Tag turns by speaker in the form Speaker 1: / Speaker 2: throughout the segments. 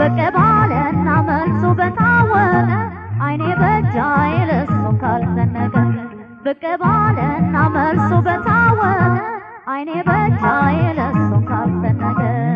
Speaker 1: ብቅ ባለና መልሱ በታወቀ አይኔ በእጃ የለሱ ካልዘነገ ብቅ ባለና መልሱ በታወቀ አይኔ በእጃ የለሱ ካልዘነገ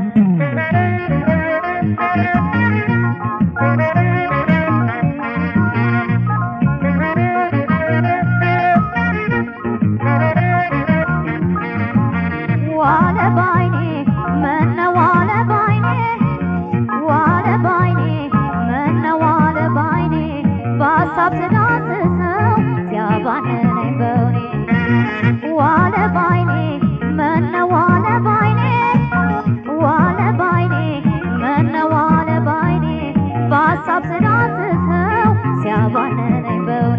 Speaker 1: ዋለ ባይኔ መነ ዋለ ባይኔ ዋለ ባይኔ መነ ዋለ ባይኔ በሀሳብ ስዳስሰው ሲያባንነኝ በውኔ ዋለ ባይኔ መነ ዋለ ባይኔ ዋለ ባይኔ መነ ዋለ ባይኔ በሀሳብ ስዳስሰው ሲያባንነኝ በውኔ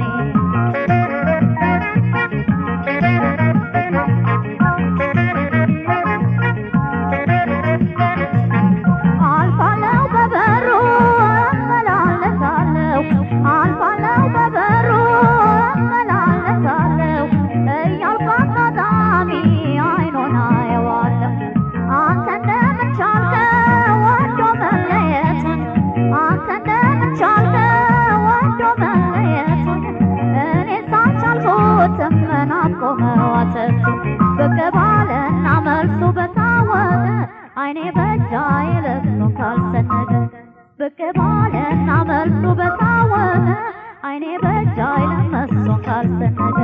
Speaker 1: አልፋለው በበሩ እመላለሳለሁ አልፋለው በበሩ እመላለሳለሁ እያልኩ አጋጣሚ አይኑን አየዋለሁ አንተ እንደምን ቻልከው ወዶ መለየቱን አንተ እንደምን ቻልከው ወዶ መለየቱን እኔ ሳልቻልኩትም ናፍቆ መዋተቱ ብቅ ባለና መልሱ በታወቀ አይኔ በእጃ የለሱ ካልሰነገ ብቅ ባለና መልሱ በታወቀ አይኔ በእጃ የለመሱ ካልሰነገ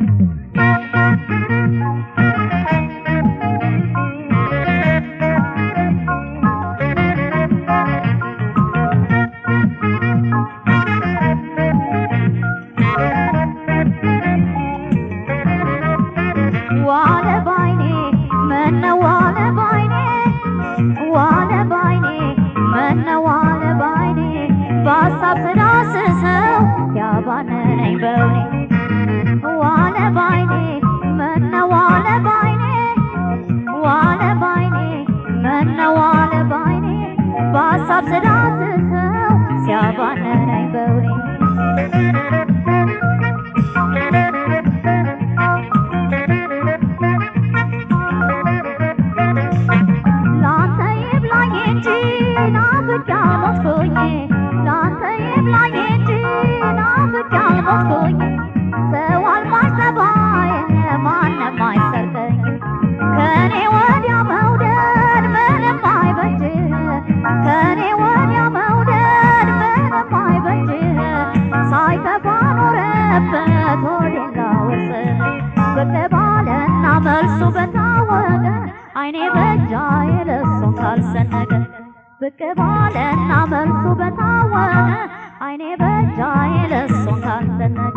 Speaker 1: ዋለ ባይኔ መነ ዋለ ባይኔ ዋለ ባይኔ መነ ዋለ ባይኔ በሀሳብ ስዳስሰው ያባነነኝ በውኔ ዋለ ባይኔ መነ ዋለ ባይኔ ዋለ ባይኔ መነ ዋለ ባይኔ በሀሳብ ስዳስሰው ሲያባነነኝ በውኔ ላንተ ይብላኝ እንጂ ናፍቄ አልሞትኩኝ ላንተ ይብላኝ እንጂ ናፍቄ አልሞትኩኝ ሰው አልባሽ ጠባይ ማንም አይሰርቀኝ ከኔ ወዲያ መውደድ ምንም አይበጅ ከኔ ወዲያ መውደድ ምንም አይበጅ ሳይከፋ ኖረበት ሆዴን ላውስ ብቅ ባለና መልሱ በታወቀ አይኔ በእጃ የለሱን ካልሰነገ ብቅ ባለና መልሱ በታወቀ አይኔ በእጃ የለሱን ካልሰነገ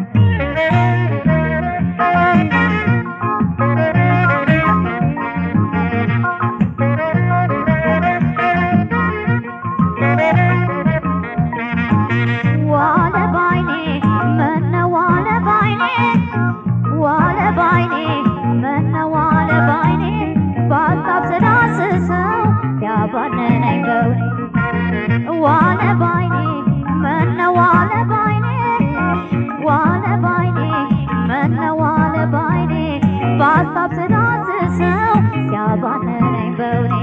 Speaker 1: ዋለ ባይኔ መነ ዋለ ባይኔ ዋለ ባይኔ መነ ዋለ ባይኔ በሀሳብ ስዳስሰው ሲያባንነኝ በውኔ ዋለ ባይኔ መነ ዋለ ባይኔ ዋለ ባይኔ መነ ዋለ ባይኔ በሀሳብ ስዳስሰው ሲያባንነኝ በውኔ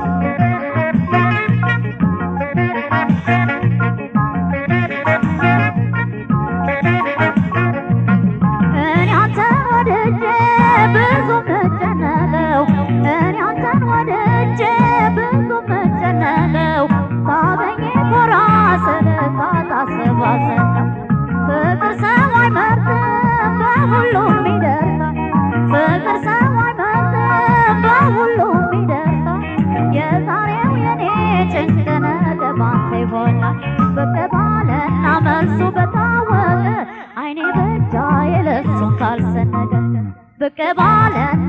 Speaker 1: እኔ አንተን ወድጄ ብዙ ምጨነቀው እኔ አንተን ወድጄ ብዙ ምጨነቀው ሳገኝ ኮራ ስል ሳታስባሰል ነው ፍቅር ሰው አይመርጥም በሁሉም ይደርሳል ፍቅር ሰው አይመርጥም በሁሉም ይደርሳል የዛሬው የኔ ጭንቅ ነገ ባንተ ይሆናል ብቅ ባለና መልሱ በታወቀ አይኔ በእጃ የለሱን ካልሰነገ ብቅ ባለና